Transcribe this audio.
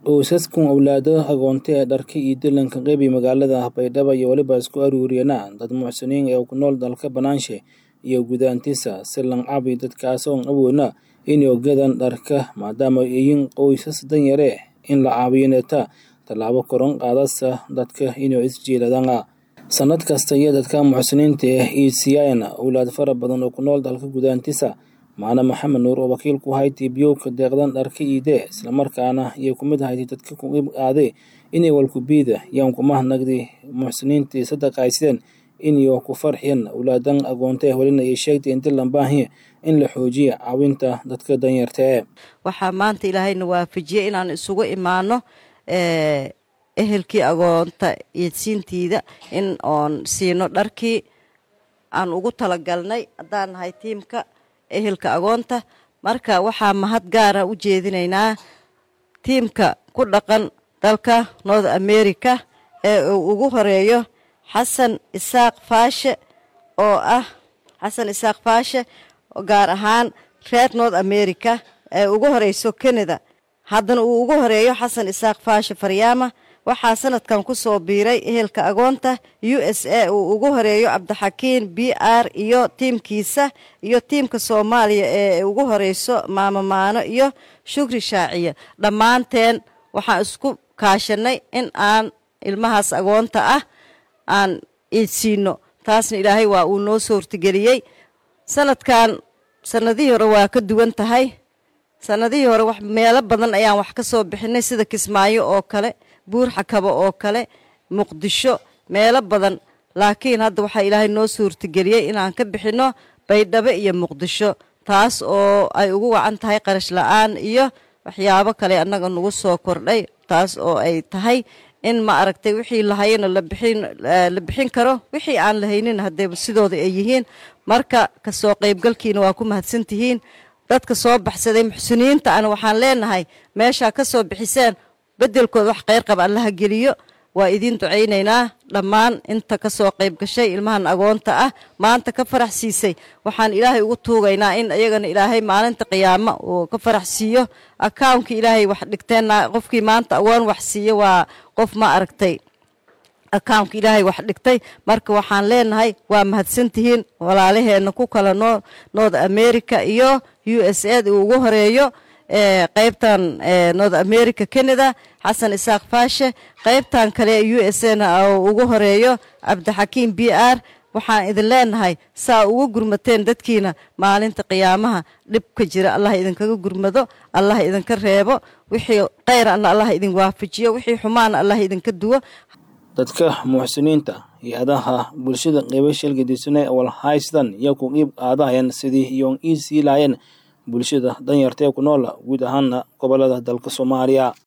Qoysaskan owlaado agoonta ee dharka iyo dilanka qeybi magaalada Baydhabo iyo waliba isku aruuriyana dad muxsiniin ee ku nool dalka banaanshe iyo gudaantiisa si lan cabi dadkaas oon awoodna inay ogaadaan dharka maadaama ay yihiin qoysas danyare in la caawineta tallaabo koron qaadasa dadka inay isjiiladaan sanad kasta iyo dadka muxsiniinta ah iisiyaana owlaad fara badan oo ku nool dalka gudaantiisa maana maxamed nuur oo wakiil ku hayti biyowka deeqdan dharka iide islamarkaana iyo kumid ahayti dadka ku qeyb qaaday inay walkubiida yaan ku mahadnaqdi muxsiniintii sadaqaysideen inay ku farxiyeen owlaadan agoonta eh welina ay sheegtay inti lambaahiya in la xoojiya caawinta dadka danyarta ee waxaa maanta ilaahayna waafajiyey inaan isugu imaano ehelkii agoonta iidsiintiida in oon siino dharkii aan ugu talagalnay haddaan nahay tiimka ehelka agoonta marka waxaa mahad gaara u jeedinaynaa tiimka ku dhaqan dalka north america ee uu ugu horeeyo xasan isaaq faashe oo ah xasan isaaq faashe gaar ahaan reer north america ee ugu horeyso canada haddana uu ugu horeeyo xasan isaaq faashe faryaama waxaa sanadkan ku soo biiray ehelka agoonta u s a uu ugu horeeyo cabdixakiin b r iyo tiimkiisa iyo tiimka soomaaliya ee ugu horeyso maamamaano iyo shukri shaaciya dhammaanteen waxaan isku kaashanay in aan ilmahaas agoonta ah aan iidsiino taasna ilaahay waa uu noo soo hortigeliyey sanadkan sanadihii hore waa ka duwan tahay sanadihii hore wax meelo badan ayaan wax ka soo bixinay sida kismaayo oo kale buur xakabo oo kale muqdisho meelo badan laakiin hadda waxaa ilaahay noo suurtageliyey inaan ka bixinno baydhabo iyo muqdisho taas oo ay ugu wacan tahay qarash la-aan iyo waxyaabo kale annaga nagu soo kordhay taas oo ay tahay in ma aragtay wixii lahayana la bixin karo wixii aan lahaynin haddee sidooda ay yihiin marka kasoo qaybgalkiina waa ku mahadsantihiin dadka soo baxsaday muxsiniinta ana waxaan leenahay meeshaa ka soo bixiseen beddelkooda wax kheyr qaba allaha geliyo waa idiin ducaynaynaa dhammaan inta ka soo qayb gashay ilmahan agoonta ah maanta ka farax siisay waxaan ilaahay ugu tuugaynaa in iyagana ilaahay maalinta qiyaamo uu ka farax siiyo akawnkii ilaahay wax dhigteenna qofkii maanta agoon wax siiyo waa qof ma aragtay akawnka ilaahay wax dhigtay marka waxaan leenahay waa mahadsantihiin walaalaheenna ku kala noo north america iyo u s a uu ugu horeeyo qeybtan north america canada xasan isaaq faashe qeybtan kale u s na ugu horeeyo cabdixakiim b r waxaan idin leenahay saa ugu gurmateen dadkiina maalinta qiyaamaha dhib ka jira allah idinkaga gurmado allah idinka reebo wixii kheyranna allah idin waafajiyo wixii xumaana allah idinka duwo dadka muxsiniinta hay-adaha bulshada qeybo shalgadiisane walhaystan iyo ku qiib qaadahayeen sidii iyoon ii sii laayeen bulshada danyarta ee ku nool guud ahaana gobolada dalka soomaaliya